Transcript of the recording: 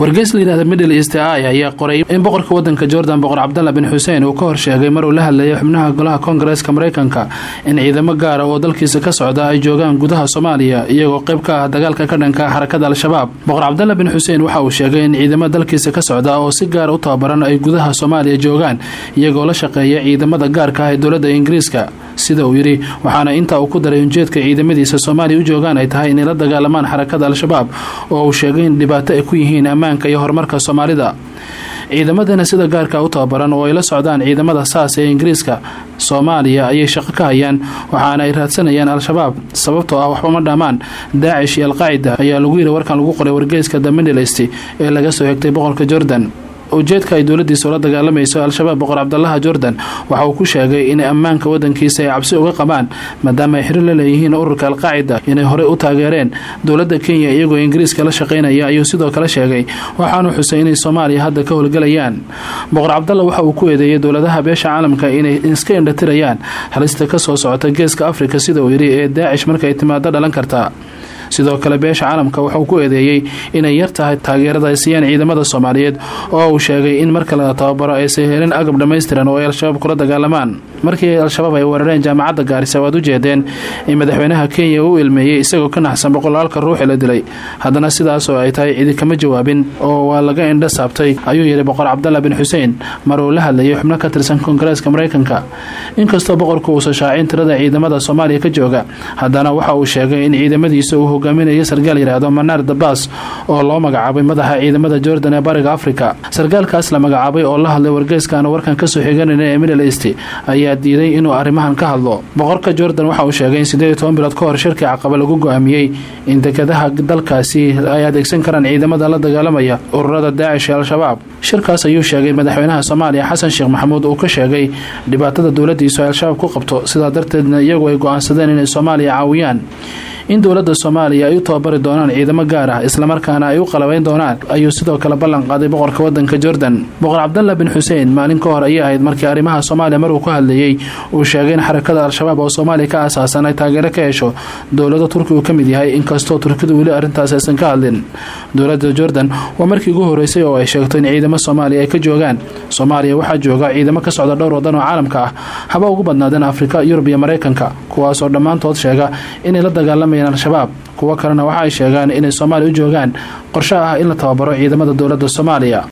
wargeys la yidhahda middle east i ayaa qoray in boqorka wadanka jordan boqor cabdalla bin xuseen uu ka horsheegay maruu la hadlayay xubnaha golaha koongareeska mareykanka in ciidamo gaara oo dalkiisa ka socda ay joogaan gudaha soomaaliya iyagoo qayb ka ah dagaalka ka dhanka xarakada al-shabaab boqor cabdalla bin xuseen waxa uu sheegay in ciidamo dalkiisa ka socda oo si gaara u tababaran ay gudaha soomaaliya joogaan iyagoo la shaqeeya ciidamada gaarka ah ee dowladda ingiriiska sida uu yidhi waxaana intaa uu ku daray ujeedka ciidamadiisa soomaaliya u joogaan ay tahay inay la dagaalamaan xarakada al-shabaab oo uu sheegay in dhibaato ay ku yihiin ammaanka iyo horumarka soomaalida ciidamadana sida gaarka u tababaran oo ay la socdaan ciidamada saas ee ingiriiska soomaaliya ayay shaqo ka hayaan waxaana ay raadsanayaan al-shabaab sababtoo ah waxba ma dhammaan daacish iyo alqaacida ayaa lagu yidhi warkan lagu qoray wargeyska the middlest ee laga soo xigtay boqolka jordan ujeedka ay dowladiisa ula dagaalamayso al-shabaab boqor cabdalaha jordan waxa uu ku sheegay in ammaanka wadankiisa ay cabsi uga qabaan maadaama ay xiriir la leeyihiin ururka alqaacida inay horey u taageereen dowladda kenya iyagoo ingiriiska la shaqaynaya ayuu sidoo kale sheegay waxaanu xusay inay soomaaliya hadda ka howlgelayaan boqor cabdalla waxa uu ku eedeeyay dowladaha beesha caalamka inay iska indhatirayaan halista ka soo socota geeska afrika sida uu yidhi ee daacish markay timaado dhalan karta sidoo kale beesha caalamka waxauu ku eedeeyey inay yar tahay taageerada ay siiyaan ciidamada soomaaliyeed oo uu sheegay in marka la tababaro aysan helin agab dhammaystiran oo ay al-shabaab kula dagaalamaan markii al-shabaab ay weerareen jaamacadda gaarisa waad u jeedeen in madaxweynaha kenya uu ilmeeyey isagoo ka naxsan boqolaalka ruuxi la dilay haddana sidaas oo ay tahay cidi kama jawaabin oo waa laga indha saabtay ayuu yidhi boqor cabdalla bin xuseen mar uu la hadlayay xubno ka tirsan koongareeska mareykanka inkastoo boqorku uusan shaacin tirada ciidamada soomaaliya ka jooga haddana waxa uu sheegay in ciidamadiisa uu hogaaminayo sarkaal yidhaahdo manaar dabaas oo loo magacaabay madaxa ciidamada jordan ee bariga afrika sarkaalkaas la magacaabay oo la hadlay wargeyskaana warkan kasoo xiganayna ee middle east ayaa diiday inuu arrimahan ka hadlo boqorka jordan waxa uu sheegay in sideed iyo toban bilood ka hor shirkii caqaba lagu go-aamiyey in dekadaha dalkaasi ay adeegsan karaan ciidamada la dagaalamaya ururada daacish ee al-shabaab shirkaas ayuu sheegay madaxweynaha soomaaliya xasan sheekh maxamuud uu ka sheegay dhibaatada dowladiisu ay al-shabaab ku qabto sidaa darteedna iyagu ay go-aansadeen inay soomaaliya caawiyaan in dowladda soomaaliya ay u tababari doonaan ciidamo gaar ah islamarkaana ay u qalabayn doonaan ayuu sidoo kale ballan qaaday boqorka wadanka jordan boqor cabdalla bin xuseen maalin ka hor ayay ahayd markii arrimaha soomaaliya maruu ku hadlayey uu sheegay in xarakada al-shabaab oo soomaaliya ka aasaasan ay taageero ka hesho dowlada turki uu ka mid yahay inkastoo turkidu weli arrintaas aysan ka hadlin dowladda jordan waa markii ugu horeysay oo ay sheegto in ciidamo soomaaliya ay ka joogaan soomaaliya waxaa jooga ciidamo ka socda dhowr wadan oo caalamka ah haba ugu badnaadeen afrika yurub iyo mareykanka kuwaasoo dhammaantood sheega inay la dagaalama al-shabaab kuwo kalena waxa ay sheegaan inay soomaaliya u joogaan qorsho ah in la tababaro ciidamada dowladda soomaaliya